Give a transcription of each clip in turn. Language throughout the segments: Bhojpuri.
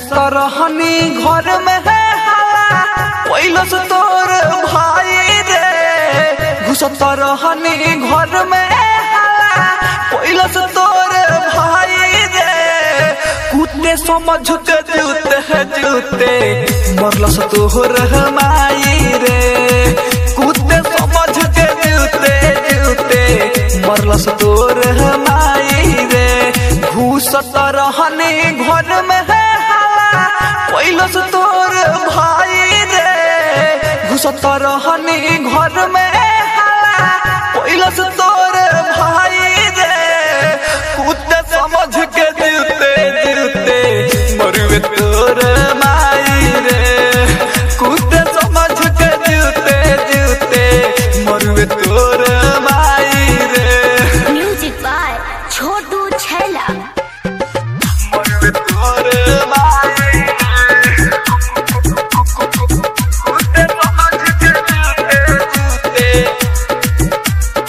रहनी घर में है हाला पहिलस तोर भाई रे घुसत रहनी घर में हाला पहिलस तोर भाई रे कुत्ते समझ के जूते है जूते मरलस तोहर माई रे कुत्ते समझ के जूते जूते मरलस तोर माई रे घुसत रहनी घर में है हाला पहिलस तोर भाई रे घुसत रहनी घर में हाला पहिलस तोर भाई रे कुत्ते समझ के जूते जूते मरुए तोर माई रे कुत्ते समझ के जूते जूते मरुए तोर माई रे म्यूजिक बाय छोटू छैला मरुए तोर माई रे कुत्ते समझ के जूते जूते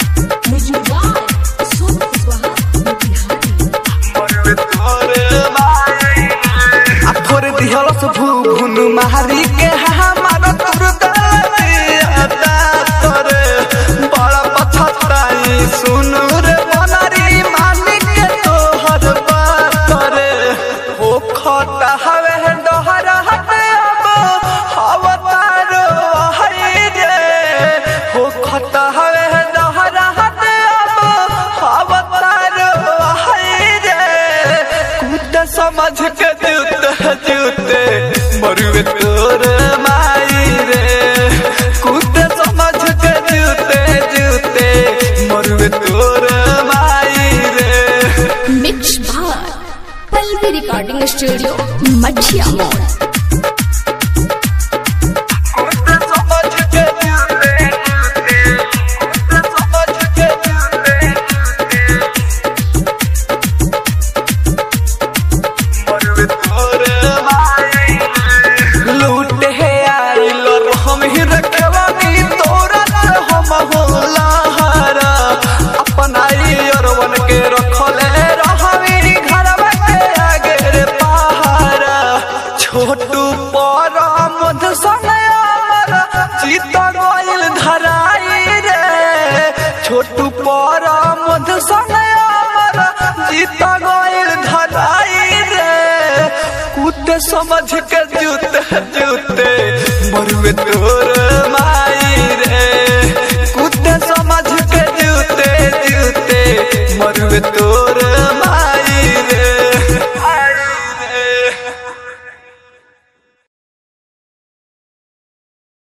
आ थोर दिहलस भूभुन मारी के हमार तुर दियाता तोरे बड़ा पछताई सुनु रे बनारी मालिक के तोहर बात रे हो खता हवे डहरा हटे अब हवतारो हई रे हो खता हवे डहरा हटे अब हवतारो हई रे कुत्ते समझ के जूते जूते मरुए तोर माई रे कुत्ते समझ के जूते जूते मरुए तोर माई रे mix by Pallavi recording studio Mathia मोड़ कुत्ते समझ के जूते जूते कुत्ते समझ के जूते जूते मरुए तोर माई रे लूट है आइल हम ही रखवानी तोरा से हम होला हरा अपना अरवन के रखले रहवी घरवा के आगे रे पहारा छोटू पर मध समय चित गइल धराई रे छोटू पर मध समय चित गइल धराई रे कुत्ते समझ के जूते जूते मरुए तोर